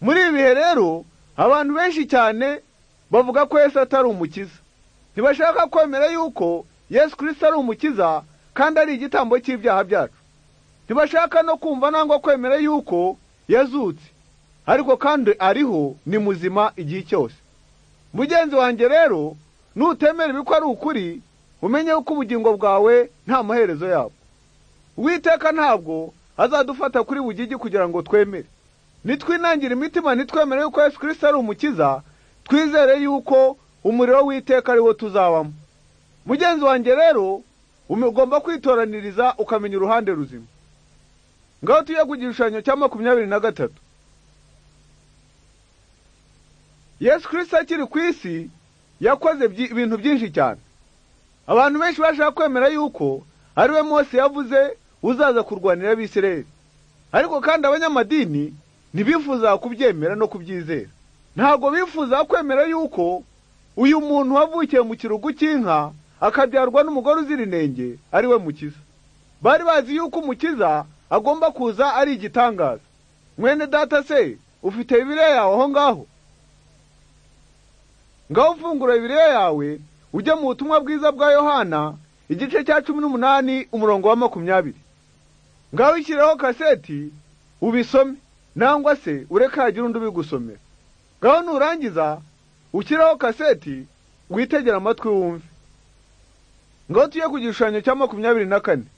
muri ibi bihe rero abantu benshi cyane bavuga ko yesu atari umukiza ntibashaka kwemera yuko yesu kirisita ari umukiza kandi ari igitambo cy'ibyaha byacu ntibashaka no kumva nangwa kwemera yuko yazutse ariko kandi ariho ni muzima igihe cyose mugenzi wanjye rero nutemera ibiko ari ukuri umenye yuko ubugingo bwawe nta maherezo yabwo uwiteka ntabwo azadufata kuri bugigi kugira ngo twemere nitwinangire imitima nitwemere yuko yesu kirisita ari umukiza twizere yuko umuriro w'iteka ariwo tuzabamo mugenzi wanjye rero ugomba kwitoraniriza ukamenya uruhande ruzima ngaho tujye ku gishushanyo cya makumyabiri na gatatu yesu kirisita akiri ku isi yakoze ibintu byinshi cyane abantu benshi bashaka kwemera yuko ari we mose yavuze uzaza kurwanira abisireri ariko kandi abanyamadini ntibifuza kubyemera no kubyizera ntabwo bifuza kwemera yuko uyu muntu wavukiye mu kirugu cy'inka akabyarwa n'umugore uzira inenge ari we mukiza bari bazi yuko umukiza agomba kuza ari igitangaza mwene data se ufite bibiriya yawe aho ngaho ngaho ufungura bibiriya yawe ujye mu butumwa bwiza bwa yohana igice cya cumi n'umunani umurongo wa makumyabiri ngaho ishyireho kaseti ubisome nangwa se ureka hagire undi ubigusomera ngaho nurangiza ushyireho kaseti witegera amatwi wumve ngaho tujye ku gishushanyo cya makumyabiri na kane